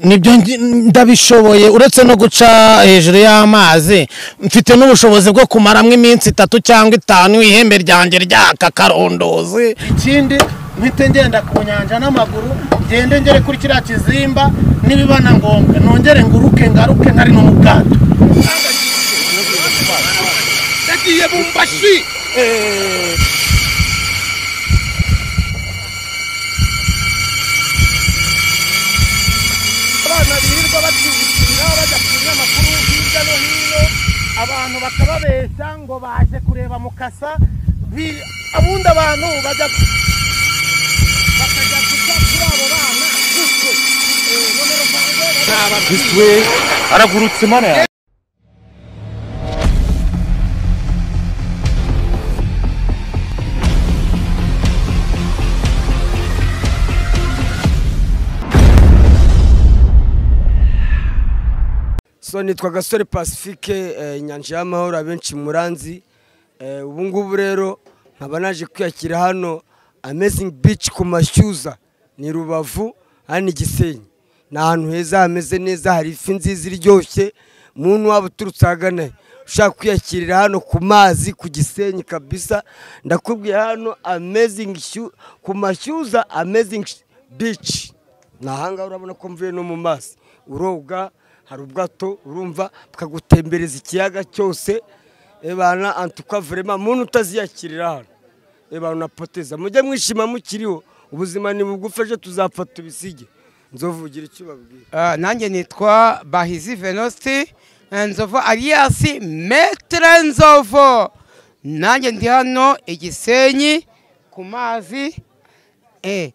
nibyo ngi- ndabishoboye uretse no guca hejuru y'amazi mfite n'ubushobozi bwo kumaramo iminsi itatu cyangwa itanu ihembe ryanjye ryaka karondozi ikindi mpite ngenda ku nyanja n'amaguru ngende ngere kuri kiriya kizimba nibiba na ngombwa nongere nguruke ngaruke nkari no mu bwato yagiye bumbashi abana birirwa bacumbikira bajya ku binyamakuru hirya no hino abantu bakababeshya ngo baje kureba mukasa bi- abundi abantu bajya bakajya guca kuri abo bana gutyo Eh, nomero zanjye bajya- biswe aragurutse mana yawe so nitwa gasore pacifique eh, inyanja y'amahoro abenshi muranzi Eh, ubu ngubu rero nkaba naje kwiyakira hano amazing beach ku mashyuza ni rubavu hano igisenyi ni ahantu heza hameze neza hari ifi nziza iryoshye muntu waba uturutse ahagana he ushaka kwiyakirira hano ku mazi ku gisenyi kabisa ndakubwiye hano amazing Shyu- ku mashyuza amazing beach ni ahangaha urabona ko mvuye no mu mazi uroga hari ubwato urumva bukagutembereza ikiyaga cyose ebana antuka vurema muntu utaziyakirira hano ebana unapoteza mujye mwishima mukiriho ubuzima ni bugufi ejo tuzapfa tubisige nzovugira icyo babwira Ah, nanjye nitwa bahizi venosti nzovu aliyasi metere nzovu nanjye ndi hano igisenyi ku mazi eh,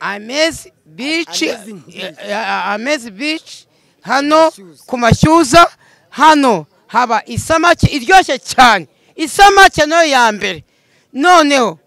amezi bici Amazing beach. amezi bici hano Mashyuza. ku mashyuza hano haba isamake iryoshye cyane isamake nayo ya mbere noneho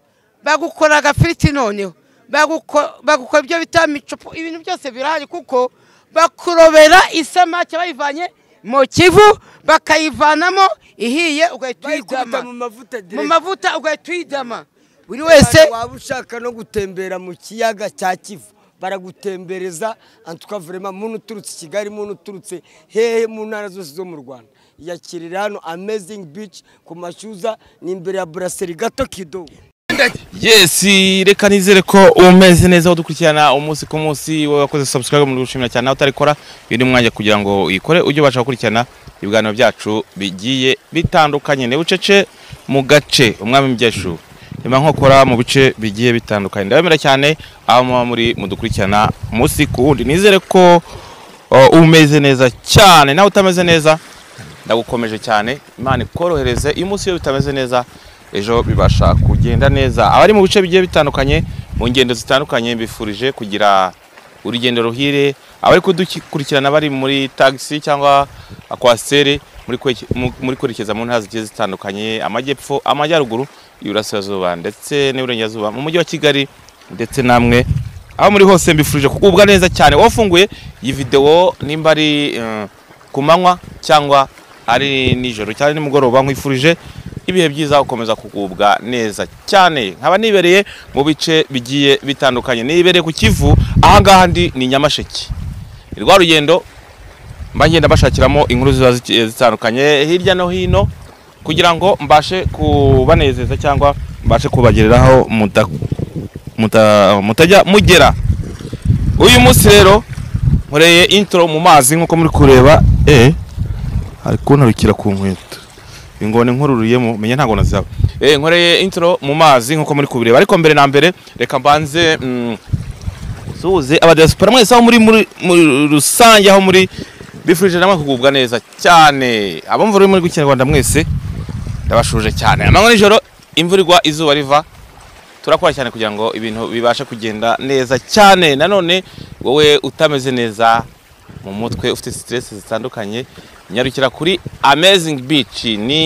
bagukora agafiriti noneho baguko- bagukora ibyo bita micupu ibintu byose birahari kuko bakurobera isamake bayivanye mu kivu bakayivanamo ihiye ugahita bayikubita mu uyidama mavuta mu direct mavuta ugahita uyidama buri wese waba ushaka no gutembera mu kiyaga cya kivu baragutembereza antuka vurema muntu uturutse i kigali muntu uturutse hehe mu ntara zose zo mu rwanda yakirira hano amazing beach ku mashyuza ni imbere ya buraseri gato kido yesi reka nizere ko umeze neza udukurikirana umunsi ku munsi wowe wakoze subscribe muri gushimira cyane nawe utarikora uyu ni umwanya kugira ngo uyikore ujye ubasha gukurikirana ibiganiro byacu bigiye bitandukanye ni bucece mu gace umwami mbyeshu reba nkokora mu bice bigiye bitandukanye ndabemera cyane aho muba muri mudukurikirana umunsi ku wundi nizere ko uh, umeze neza cyane nawe utameze neza ndagukomeje cyane imana ikorohereze iyo umunsi iyo bitameze neza ejo bibasha kugenda neza abari mu bice bigiye bitandukanye mu ngendo zitandukanye mbifurije kugira urugendo ruhire abari kudukurikirana bari muri tagisi cyangwa akwasiteri muri kweke- mu- muri kwerekeza mu ntara zigiye zitandukanye amajyepfo amajyaruguru iburasirazuba ndetse n'iburengerazuba mu mujyi wa kigali ndetse namwe aho muri hose mbifurije kugubwa neza cyane wafunguye iyi videwo nimba ari eh, ku manywa cyangwa ari nijoro cyangwa nimugoroba nkwifurije ibihe byiza gukomeza kugubwa neza cyane nkaba nibereye mu bice bigiye bitandukanye nibereye ku kivu ahangaha ndi ni nyamasheke ni rwa rugendo mba ngenda bashakiramo inkuru ziba zigiye zitandukanye hirya no hino kugira ngo mbashe kubanezeza cyangwa mbashe kubagereraho muta- muta- mutajya mugera uyu munsi rero nkoreye intro mu mazi nk'uko muri kureba eh ari kuntarukira ku nkweto ingona inkururuyemo menya ntabwo nazaba eh nkoreye intro mu mazi nk'uko muri kubireba ariko mbere na mbere reka mbanze mm, suhuze abadiaspora mwese aho muri muri muri rusange aho muri bifurije namwe kugubwa neza cyane abumva ururimi rw'ikinyarwanda mwese ndabashuje cyane amanywa nijoro imvura igwa izuba riva turakora cyane kugira ngo ibintu bibashe kugenda neza cyane nanone wowe utameze neza mu mutwe ufite stress zitandukanye nyarukira kuri amazing beach ni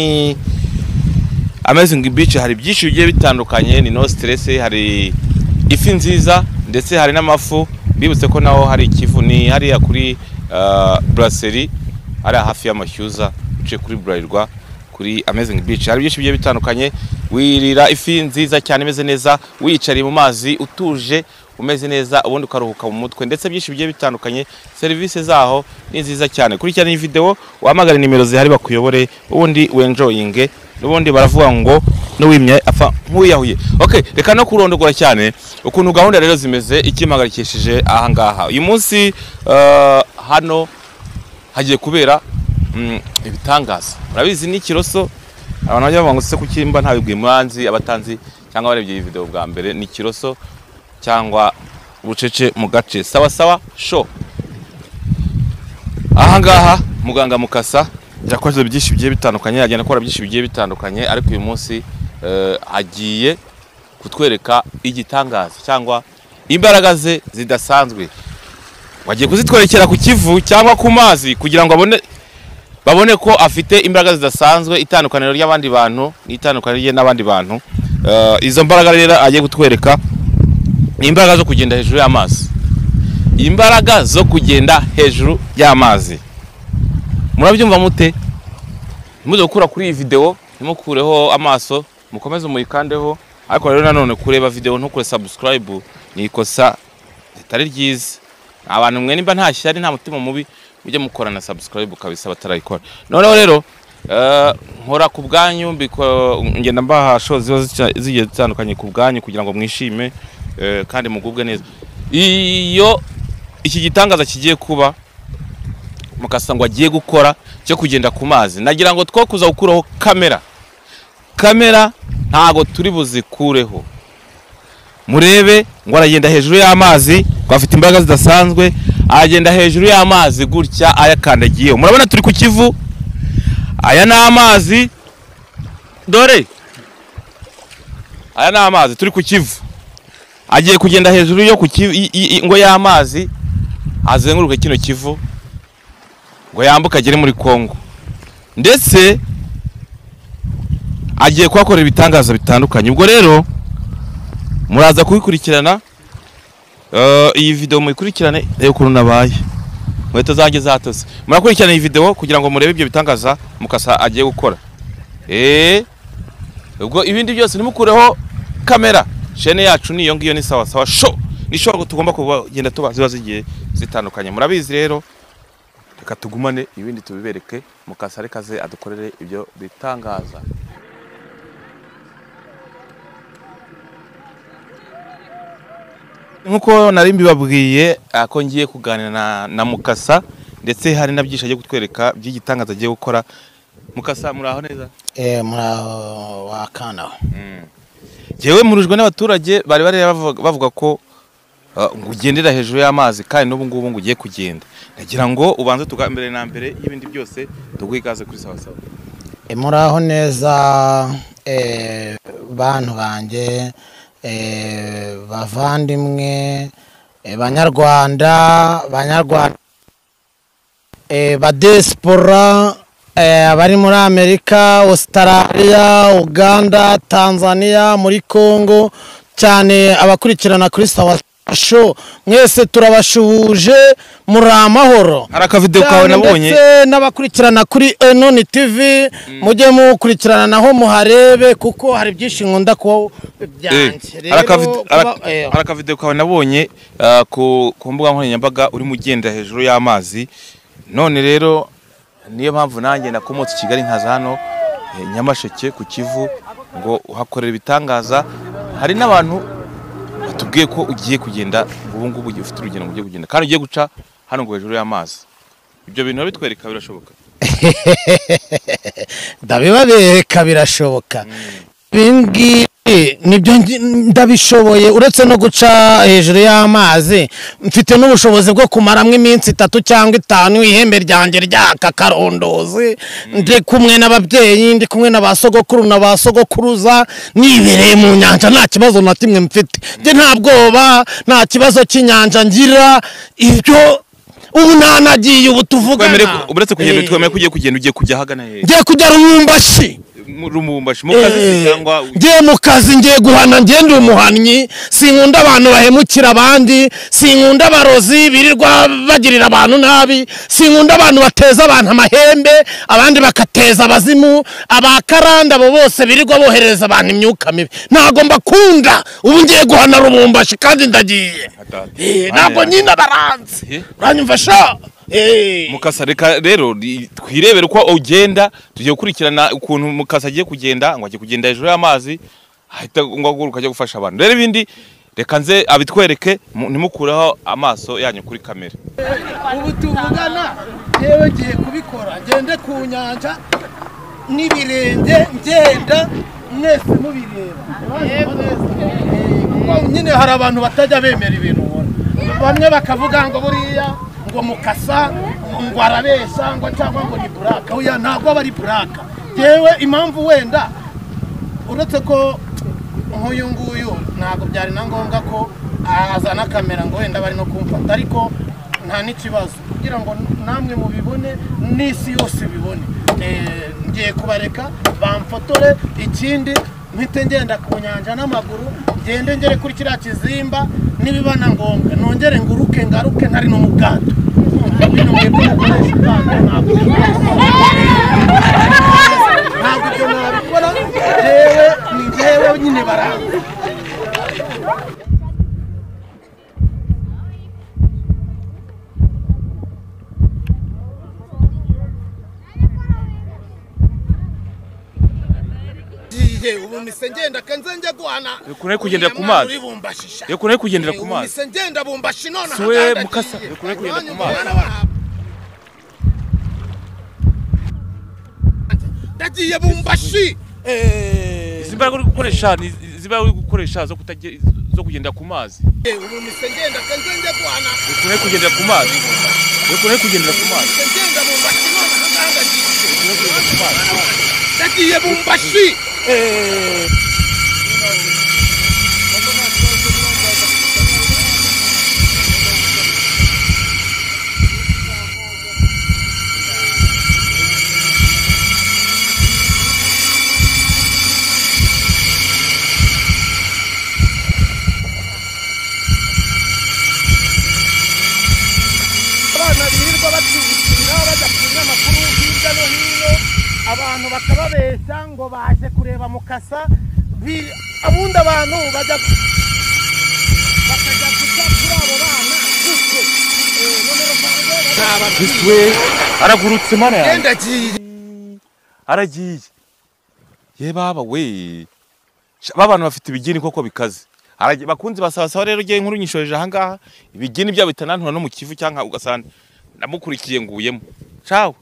amazing beach hari byinshi bigiye bitandukanye ni no stress hari ifi nziza ndetse hari n'amafu bibutse ko naho hari ikivu ni hariya kuri uh, brasserie hariya hafi y'amashyuza uciye kuri burarirwa kuri amazing beach hari byinshi bigiye bitandukanye wirira ifi nziza cyane imeze neza wiyicariye mu mazi utuje umeze neza ubundi ukaruhuka mu mutwe ndetse byinshi bigiye bitandukanye serivisi zaho ni nziza cyane kurikirana iyi videwo wahamagare nimero zihari bakuyobore ubundi wenjoyinge n'ubundi baravuga ngo n'uwimye apfa nk'uwiyahuye okay reka no kurondogora cyane ukuntu gahunda rero zimeze ikimpagayikishije ahangaha uyu munsi eh, hano hagiye kubera mm, ibitangaza murabizi ni ikiroso abantu bajya bavuga ngo se kukimba ntabibwiye muranzi abatanzi cyangwa barebye iyi video bwa mbere ni ikiroso cyangwa ubucece mu gace sawa sawa sho ahangaha muganga mukasa yakoze byinshi bigiye bitandukanye agenda akora byinshi bigiye bitandukanye ariko uyu munsi eh, agiye kutwereka igitangaza cyangwa imbaraga ze zidasanzwe wagiye kuzitwerekera ku kivu cyangwa ku mazi kugira ngo abone babone ko afite imbaraga zidasanzwe itandukaniro ry'abandi bantu n'itandukaniro rye n'abandi bantu Eh, izo mbaraga rero agiye kutwereka ni imbaraga zo kugenda hejuru y'amazi imbaraga zo kugenda hejuru y'amazi murabyumva mute ntimuze gukura kuri iyi videwo ntimukureho amaso mukomeze muyikandeho ariko rero nanone kureba videwo ntukure sabusikarayibu ni ikosa ritari ryiza abantu mwe nimba nta shyari nta mutima mubi mujye mukora na sabusikarayibu kabisa batarayikora noneho rero eh, nkora ku bwanyu mbiko- ngenda mbaha show ziba zica- zigiye zitandukanye ku bwanyu kugira ngo mwishime eh, kandi mugubwe neza iyo iki gitangaza kigiye kuba mukasa ngo agiye gukora cyo kugenda ku mazi nagira ngo two kuza gukuraho kamera kamera ntago turi buzikureho murebe ngo aragenda hejuru y'amazi ngo afite imbaraga zidasanzwe aragenda hejuru y'amazi gutya ayakandagiyeho murabona turi ku kivu aya ni amazi dore aya ni amazi turi ku kivu agiye kugenda hejuru yo ku kivu i- i- i- ngo y'amazi azenguruke kino kivu ngo yambuke agere muri Kongo ndetse agiye kuhakorera ibitangaza bitandukanye ubwo rero muraza kubikurikirana Eh, iyi video muyikurikirane reba ukuntu nabaye inkweto zanjye zatose murakurikirana iyi video kugira ngo murebe ibyo bitangaza mukasa agiye gukora Eh, ubwo ibindi byose ntimukureho kamera shene yacu ni iyo ngiyo ni sawa sawa sho ni show tugomba kugenda tuba ziba zigiye zitandukanye murabizi rero reka tugumane ibindi tubibereke mukasa reka ze adukorere ibyo bitangaza nk'uko nari mbibabwiye ah, ko ngiye kuganira na, na mukasa ndetse hari na byinshi agiye kutwereka by'igitangaza agiye gukora mukasa muraho neza Eh, muraho wakana Jewe murujwe n'abaturage bari bari bavuga bavuga ko uh, ngo ugendera hejuru y'amazi kandi n'ubu ngubu ngo ugiye kugenda nagira ngo ubanze tuga mbere na mbere y'ibindi byose tuguhe ikaze kuri sawa sawa Eh, muraho neza eh, bantu banjye eh, bavandimwe eh, banyarwanda banyarwanda eh, badesipora eh, abari muri amerika australia uganda tanzania muri congo cyane abakurikirana kuri sawa sho mwese turabashuhuje muri amahoro hari akavideo kawe cyane nabonye ndetse n'abakurikirana kuri enoni tv mujye mukurikirana naho muharebe kuko hari byinshi nkunda kuba Eh, byanjye hari rero akavid- kuba- hari- eh, hari akavideo kawe nabonye uh, ku ku mbuga nkoranyambaga urimo ugenda hejuru y'amazi none rero niyo mpamvu nanjye nakomotse i kigali nkaza hano eh, nyamasheke ku kivu ngo uhakorera ibitangaza hari n'abantu batubwiye ko ugiye kugenda ubu ngubu ugiye- ufite urugendo ugiye kugenda kandi ugiye guca hano ngo hejuru y'amazi ibyo bintu urabitwereka birashoboka ndabibabereka birashoboka ibingibi nibyo ngi- ndabishoboye uretse no guca hejuru y'amazi mfite n'ubushobozi bwo kumaramo iminsi itatu cyangwa itanu ihembe ryanjye ryaka karondozi ndi kumwe n'ababyeyi ndi kumwe na ba sogokuru na ba sogokuruza nibereye mu nyanja nta kibazo na kimwe mfite njye nta bwoba nta kibazo cy'inyanja ngira ibyo ubu nanagiye ubu tuvugana Twemere ko- uretse kugenda Eh twemere ko ugiye kugenda ugiye kujya ahagana hehe ngiye kujya runyumbashi mu rumumbashi mu kazi cyangwa ngiye mu kazi ngiye guhana ngiye ndi umuhannyi sinkunda abantu bahemukira abandi sinkunda abarozi birirwa bagirira abantu nabi sinkunda abantu bateza abantu amahembe abandi bakateza abazimu abakaranda abo bose birirwa bohereza abantu imyuka mibi ntabwo mbakunda ubu ngiye guhana rubumbashi kandi ndagiye Eh, ntabwo nyine Eh. abaranze uranyumva sha Eh. mukasa reka rero ri- twirebere uko ugenda tugiye gukurikirana ukuntu mukasa agiye kugenda ngo agiye kugenda hejuru y'amazi ahita ngo aguruka ajya gufasha abantu rero ibindi reka nze abitwereke mu- ntimukureho amaso yanyu kuri kamera ubu tuvugana yewe ngiye kubikora ngende ku nyanja n'ibirenge ngenda mwese mubireba Eh, kuko nyine hari abantu batajya bemera ibintu ubona bamwe bakavuga ngo buriya ngo mukasa ngo arabeshya ngo cyangwa ngo ni buraka oya ntabwo aba ari buraka yewe impamvu wenda uretse ko nk'uyu nguyu ntabwo byari na ngombwa ko azana kamera ngo wenda bari no kumfata ariko nta n'ikibazo kugira ngo namwe mubibone n'isi yose ibibone Eh, ngiye kubareka bamfotore ikindi mpite ngenda ku nyanja n'amaguru ngende ngere kuri kiriya kizimba nibiba na ngombwa nongere nguruke ngaruke ntari no mu bwato Urumva bino mwebwe mukoresha ubwato ntabwo ntabwo ibyo nabikora jewe ni jewe nyine baranze ngiye ubu mise ngenda kanze njya guhana Kure kugendera ku mazi. Uri bumbashisha. Ye, kure kugendera ku Eh, ubu mazi. mise ngenda bumbashi none Si we ahangaha mukasa, ndagiye. kure kugendera ku Uranyumva mazi. bana banjye? ndagiye bumbashi Eh, zimbaraga uri gukoresha ni zimbaraga uri gukoresha zo kutagira zo kugendera ku mazi eh, ubu mise ngenda kanze njya guhana ukune kugendera ku mazi ukune kugendera ku mazi mise ngenda bumbashi none ahangaha ndagiye. ukune kugendera ku mazi ndagiye bumbashi Eh, abana birirwa bacumbikira bajya ku binyamakuru hirya no hino abantu bakababeshya ngo baje kureba mukasa bi- abundi abantu bajya bakajya guca kuri abo bana gutyo Eh, none rusange barababwira. we aragurutse mana yanjye Genda agiye aragiye ye baba we Sha- ba bantu bafite ibigini koko bikaze Aragiye- bakunzi basabasaba rero ugiye nkuru nyishoreje ahangaha ibigini byabo bitanantura no mu kivu cyangwa ugasanga namukurikiye nguyemo cawe